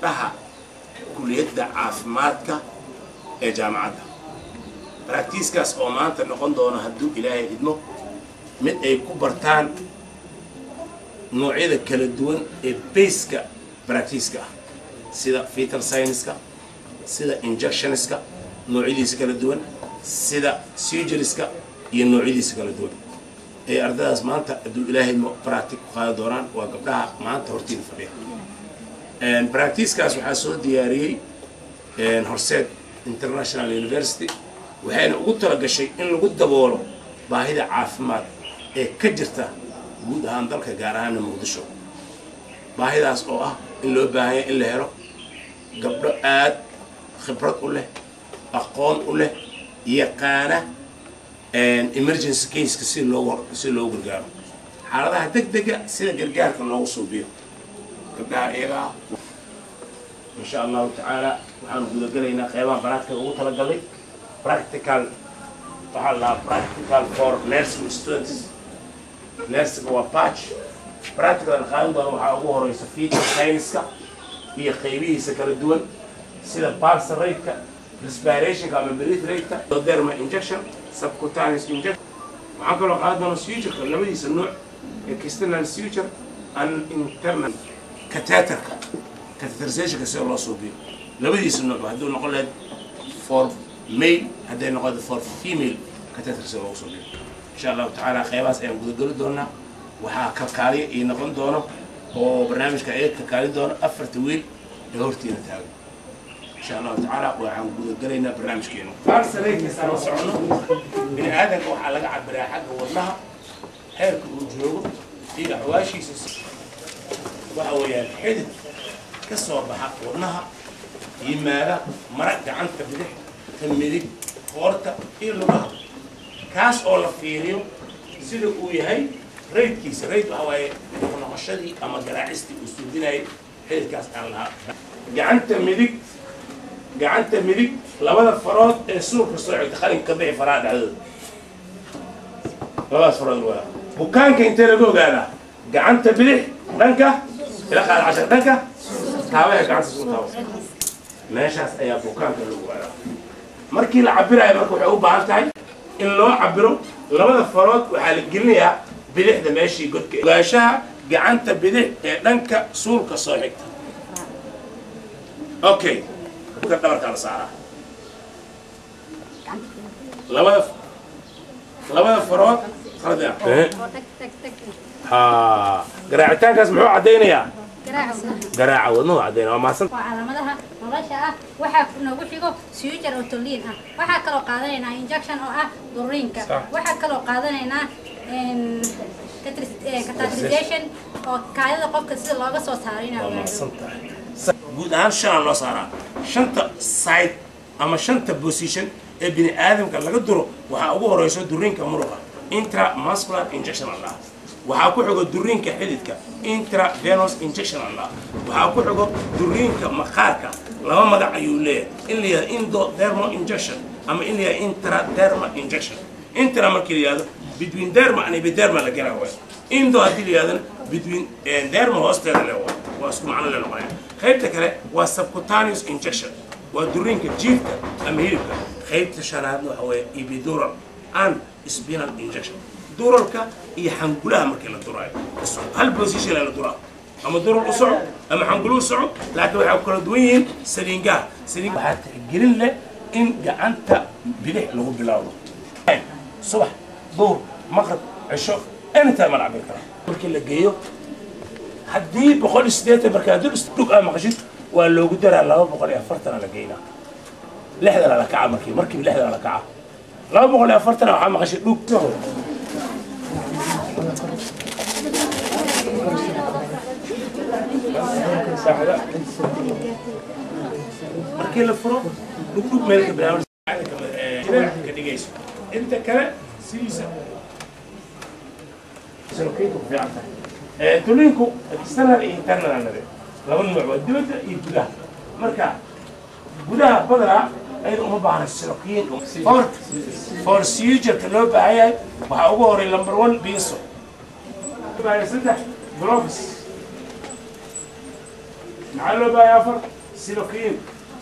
gabdhaha kuliyadda caafimaadka ee jaamacadda baraktiiskaas oo maanta noqon doona hadduu ilaahay idmo mid ay ku bartaan noocyada kala duwan ee bayska baraktiiska ah sida fetal scienceska sida injectionska noocyadiisa kala duwan sida surgeryska iyo noocyadiisa kala duwan ee ardadaas maanta hadduu ilaahay idmo baractic ku qaadi doonaan waa gabdhaha maanta hortiina fadhiya baractiiskaas waxaa soo diyaariyey horseed international university waxayna ugu talagashay in lagu daboolo baahida caafimaad ee ka jirta guud ahaan dalka gaar ahaana muqdisho baahidaas oo ah in loo baahanya in la helo gabdho aad khibrad u leh aqoon u leh yaqaana emergency caseka si loogu si loogu gargaaro xaaladaha deg dega sida gargaarka loogu suubiyo gabdhaha iyagaa insha allahu tacaala waxaanu gudagelaynaa qeybaha baraadka ugu talagalay practical waxaa la practical for nursing students nursing waa patch practical aan qaadan doono waxaa ugu horeysa feature science-ka iyo qeybihiisa kala duwan sida pulse rate-ka respirationka ama breath rate-ka derma injection subcutaneous injection waxaan kaloo qaadan doona sutureka labadiisa nooc external suture and internal catheterka catheterizationka sida loo suubiyo labadiisa nooc hadduu noqon lahayd for male hadday noqoto for female catheter sida loogu suubiyo insha allahu tacaala qeybahaas ayaan gudageli doonaa waxaa kalkaaliya ii noqon doono oo barnaamijka ayaga kalkaalin doono afarta wiil ee hortiina taagan insha allahu tacaala waxaan gudagelaynaa barnaamijkeenu farsareykasaan la socono bini aadanka waxaa laga cabiraa xagga wadnaha heerka uu joogo iyo axwaashiisa waxa weeyaan xidid ka soo baxa wadnaha yimaada mara gacanta bidix ka midig qoorta iyo lugaha kaas oo la fiiriyo sida uu yahay raydkiisa rayd waxa waaye noqoshadii ama garaacistii uu suudinayay xididkaas aan lahaa gacanta midig gacanta midig labada farood ee suulka soo xigta qalinka ka bixi faraha dhexdooda labadaas farood waa bukaanka intee laga ogaadaa gacanta bidix dhanka ila qaad cashar dhanka taabaha gacanta isku taabo meeshaas ayaa bukaanka lagu ogaadaa markii la cabirayo marka waxay u baahan tahay in loo cabiro labada farood waxaa la gelinayaa bidixda meeshii godka ogaanshaha gacanta bidix ee dhanka suulka soo xigta okay dhabarkaa la saaraa labada labada farood ha garaacitaankaas muxuu caddaynayaa garaaca wadnuhu caddaynaya waa maasan waa calaamadaha nolosha ah waxaa noogu xigo suujar oo toliin ah waxaa kaloo qaadanaynaa injection oo ah duriinka Sax. waxaa kaloo qaadanaynaa catastrization oo kaadida qofka sida looga soo saaro inaa waa ogaado maasan tahay guud ahaan shanaa loo saaraa shanta side ama shanta position ee bini aadamka laga duro waxaa ugu horeyso duriinka muruqa intramuscular injection allah waxaa ku xigo duriinka xididka intravenous injection allah waxaa ku xigo duriinka maqaarka laba magac ayuu leeyahay in la yihahdo indodermal injection ama in la yihahdo intradermal injection intra markii la yihahdo between derma and epiderma la gelaa waay indo haddii la yidhahdana between eh, derma hoosteeda le waay waa isku macno le noqonaya qaybta kale waa subcutaneous injection waa duriinka jiirka ama hilibka qaybta shanaadna waxa weeye epidural and spinal injection duralka iyo xangulaha markii la duraayo Is- hal position la duraa ama dural u soco ama xangulu u soco laakiin waxay ku kala duwan yihiin saliingaha saliin waxaa tixgelin leh in gacanta bidix lagu bilaabo subax duhur maqrib cisho anytime ma la cabir karaa markii la geeyo haddii boqol iyo siddeetan markaa dul dhug aa maqashid waa loogu daraa laba boqol iyo afartana la geynaa lixdana la kaca markii markiiba lixdana la kaca laba boqol iyo afartana waxaa maqashay dhug saaxda markii la furo dhugdhug meel ka bilaabo ka dhigayso inta kale sidiisa سلوكيته في عندها تولينكو external iyo internal aan nade laba nooc waa dibadda iyo gudaha marka gudaha badana ayada uma baahna silokiin for for sugerka loo baahan yahay waxaa ugu horay number one biiso saddex gloves maxaa loo baahay afar silokiin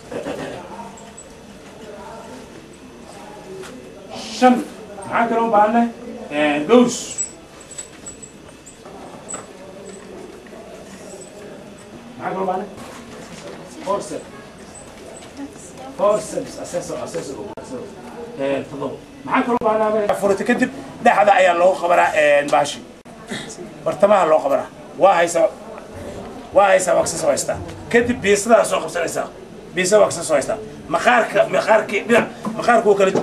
shan maxaa kaloo u baahanay gows maxaa kaloo baahanay forceps forceps assessor assessor todoba maxaa kaloo baahnaa furata kadib dhexda ayaa loogu qabanaa baashi bartamaha loo qabanaa waa haysaa waa haysaa waa kasoo haystaa kadib biisadaa soo qabsanaysaa biisa waa kasoo haystaa maqaarka maqaarkii dhinac maqaarku wuu kala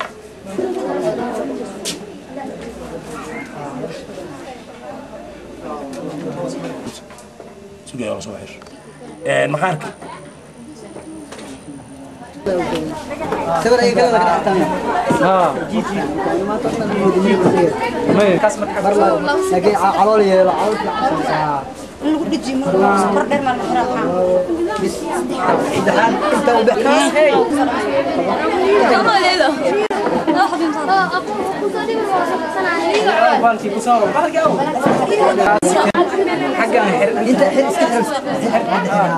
sugaya soo xir maqaarkii sawir ay kala wada qaataan laakiin calool yeelo calool inta u baxay inta xir iska xir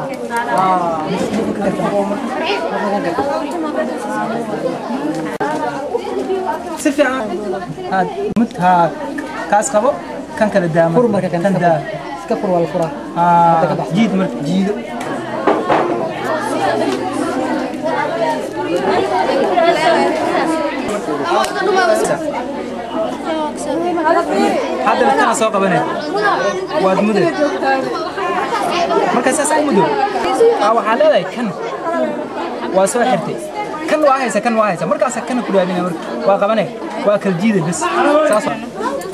si fiican aad midka kaas qabo kan kala daama fur marka kan kan daa iska fur wala fura Ah, jiid marka jiido hadda midkana soo qabanay waad muday marka saas u mudo aa waxaa leedahay kan waa soo xirtay kan waa haysa kan waa haysa markaasa kana ku dhaadina marka waa qabanay waa kala jiida bas saas waa.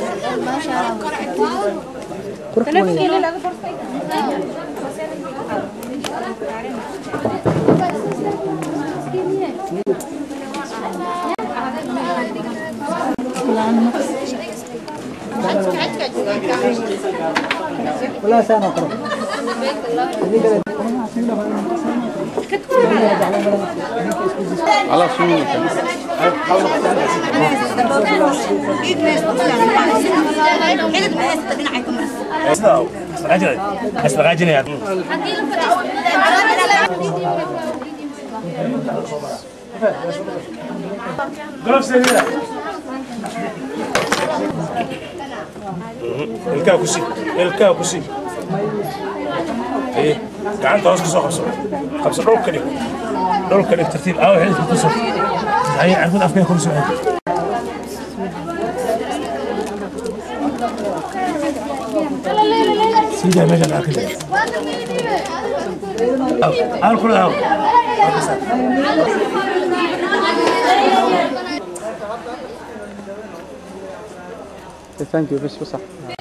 ولا سنة قرب sidaa isdhaqaajinaya golofseeda ilkaa ku sii ilkaa ku sii Haye, gacanta hoos ka soo qabso qabso dhulka dhig dhulka dhig tartiib aawo xididka ku soo haye carfud afkee kor soo xidid سيدي ماشي انا اكل هاو كل هاو Thank you, بس بصح